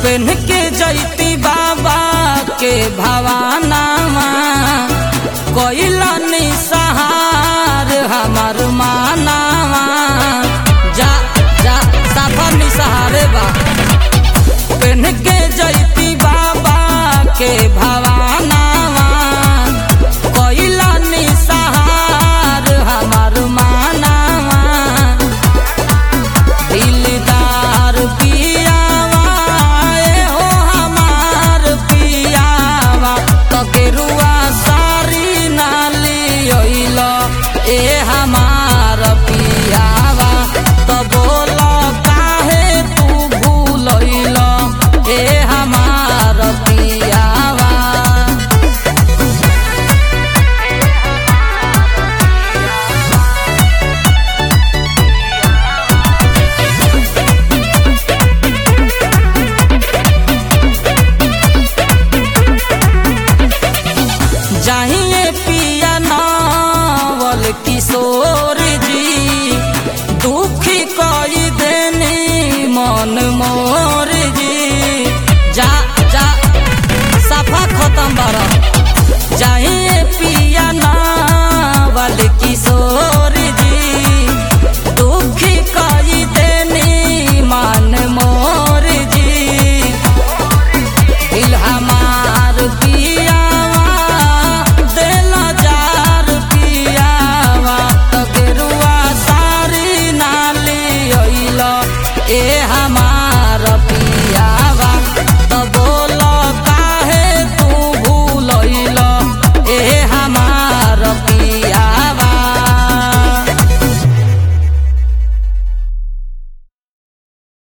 PAN के जैती बाबा के भवानावा कोइला निसहार हमार मानावा जा जा साफा निसहारे बा पेन के जैती बाबा के भवानावा कोइला निसहार हमार मानावा दिलदार पियावा ए हो हमार पियावा तकेरुआ सारी नाली ओइल ए हमार पियावा त बोल काहे तू भूलइल ए हमार पियावा जाहिए पिया नावल किशोर जी दुखी कई देनी मन मोर जी जा जा सफा खत्म बारा जाहिए पिया नावल किशोर जी दुखी कई देनी मन मोर जी दिल हमार पियावा देला जार पियावा तगरुआ सारी नाली ओइल ए हमार